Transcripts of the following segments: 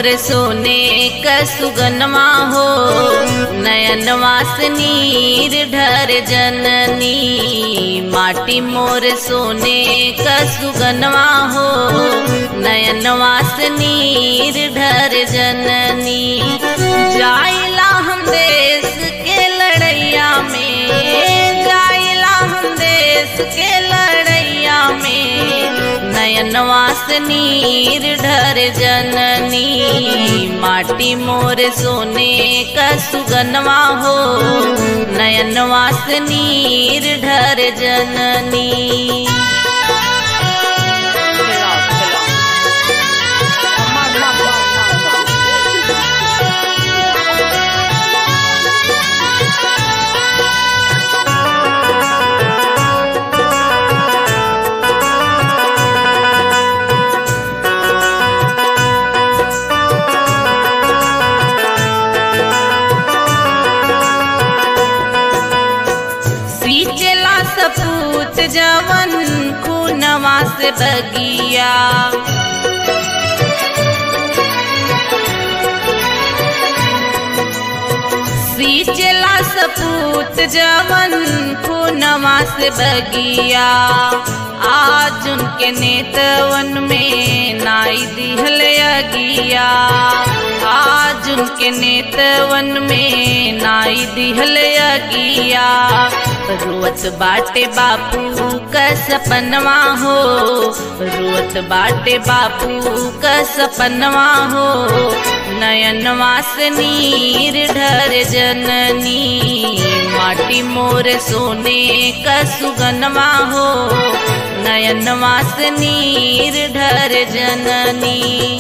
मोर सोने क सुगनमा हो नयन वास नीर ढर जननी माटी मोर सोने क सुगनमा हो नयन वास नीर ढर जननी जाइला हम देश के लड़ैया में जाइला हम देश के लड़ैया में नयन वास नीर ढर जननी माटी मोर सोने का सुगनवा हो नयन वास नीर ढर जननी सींचला सपूत जवन खूनवा से बगिया सींचला सपूत जवन खूनवा से बगिया आज उनके नेतवन में नाई दिहल अगिया आज उनके नेतवन में नाई दिहल अगिया रुअत बाटे बापू का सपनवा हो रुअत बाटे बापू का सपनवा हो नयन वास नीर ढर जननी माटी मोर सोने का सुगनवा हो नयन वास नीर ढर जननी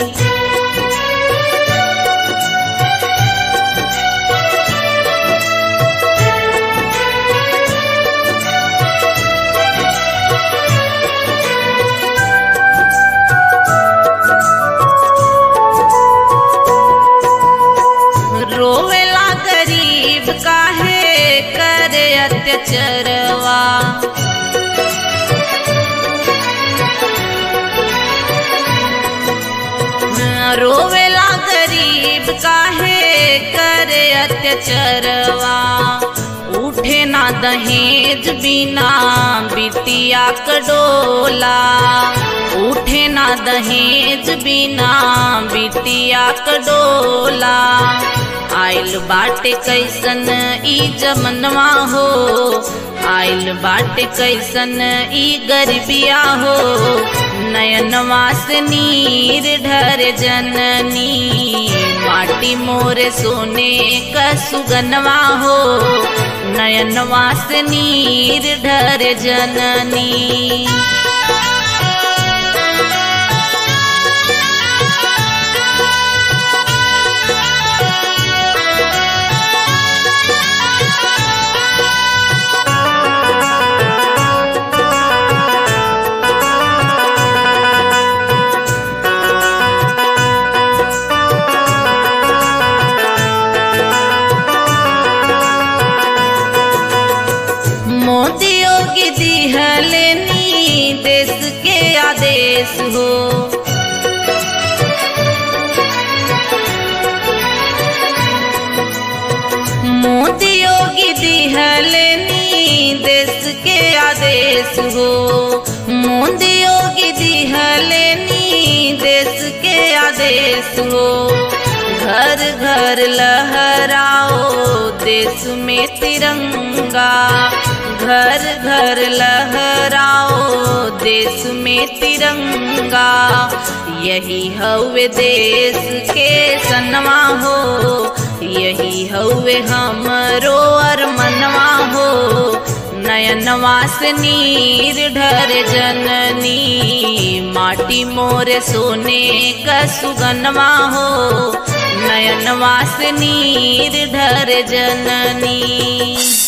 रोवेला गरीब काहे करे अत्याचरवा रोवेला गरीब काहे करे अत्याचरवा उठे ना दहेज बिना बिटिया कडोला उठे ना दहेज बिना बिटिया कडोला आइल बाटे कैसन ई जमनवा हो आइल बाटे कैसन ई गरीबिया हो नयन वास नीर ढर जननी माटी मोर सोने का सुगनवा हो नयन वास नीर ढर जननी मोदी योगी दिहलेनी देश के आदेश हो मोदी योगी दिहलेनी देश के आदेश हो मोदी योगी दिहलेनी देश के आदेश हो घर घर लहराओ देश में तिरंगा घर घर लहराओ देश में तिरंगा यही हवे देश के सनवा हो यही हवे हमरो अरमनवा हो नयन वास नीर ढर जननी माटी मोर सोने का सुगनवा हो नयन वास नीर ढर जननी